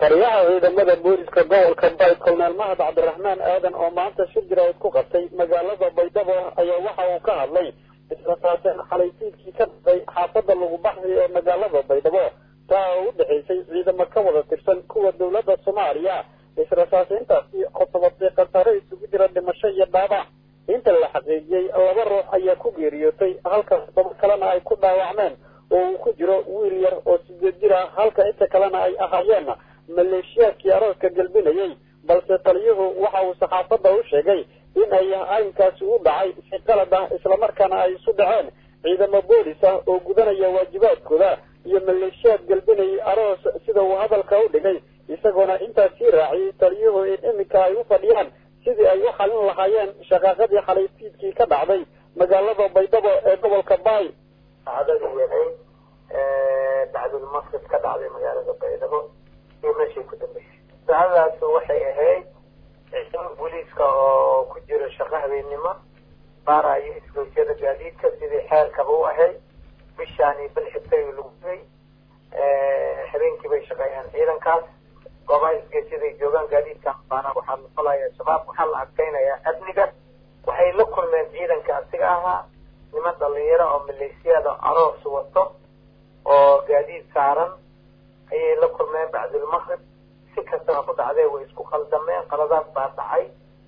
taliyaha ciidamada booliska gobolka bay koloneel mahad cabdiraxmaan aadan oo maanta shir jiraad ku qabtay magaalada baydhabo ayaa waxa uu ka hadlay israsaaseen xalaysiidkii ka dhacday xaafada lagu baxday ee magaalada baydhabo taa oo u dhexaysay ciidamo ka wada tirsan kuwa dowladda soomaaliya israsaaseyntaasi oo sababtay khasaare isugu jira dhimasho iyo dhaabac inta la xaqiijiyey laba ruux ayaa ku geeriyootay halka todoba kalena ay ku dhaawacmeen oo uu ku jiro wiil yar oo sideed jir ah halka inta kalena ay ahaayeen maleeshiyaadkii arooska gelbinayay balse taliyuhu waxa uu saxaafadda u sheegay in ay arrinkaasi u dhacay si qalad ah islamarkaana ay isu dhaceen ciidamo boolis ah oo gudanaya waajibaadkooda iyo maleeshiyaad gelbinayay aroos sida uu hadalka u dhigay isagoona intaas sii raaciyey taliyuhu in iminka ay u fadhiyaan sidii ay u xalin lahaayeen shaqaaqadii xalaysiidkii ka dhacday magaalada baydhabo ee gobolka baay dhacdadii yahayd bacdulmasjid ka dhacday magaalada baydhabo iyo meeshii ku dambeysay dhacdadaas waxay ahayd ciidamo booliiska oo ku jiro shaqo habeennimo baarayo isgoysyada gaadiidka sidii xeerkaba u ahayd bishaani bil xigtay lagu gay habeenkii bay shaqeeyaan ciidankaas goobaha isgeysyaday joogaan gaadiidkan baana waxaa la falaya shabaab waxaa la adkeynayaa amniga waxay la kulmeen ciidanka asiga ahaa niman dhalinyaro oo maleesiyada aroos wato oo gaadiid saaran ayay la kulmeen bacdulmaqrib si kastaba ku dhacdee way isku khaldameen qaladaad baa dhacay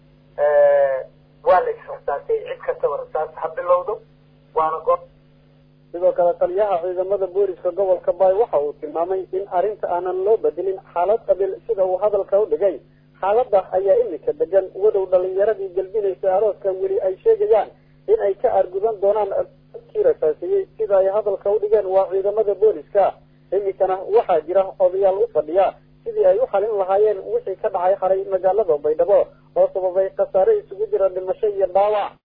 waa la israsaasay cid kastaba rasaas ha bilowdo waana go sidoo kale taliyaha ciidamada booliska gobolka baay waxa uu tilmaamay in arrinta aanan loo bedelin xaalad qabiil sida uu hadalka u dhigay xaaladda ayaa iminka degan wadow dhalinyaradii gelbinaysa arooskan weli ay sheegayaan in ay ka argudan doonaan dadkii rasaasiyey sida ay hadalka u dhigeen waa ciidamada booliska iminkana waxaa jira odayaal u fadhiya sidii ay u xalin lahaayeen wixii ka dhacay xalay magaalada baydhabo oo sababay khasaare isugu jira dhimasho iyo dhaawac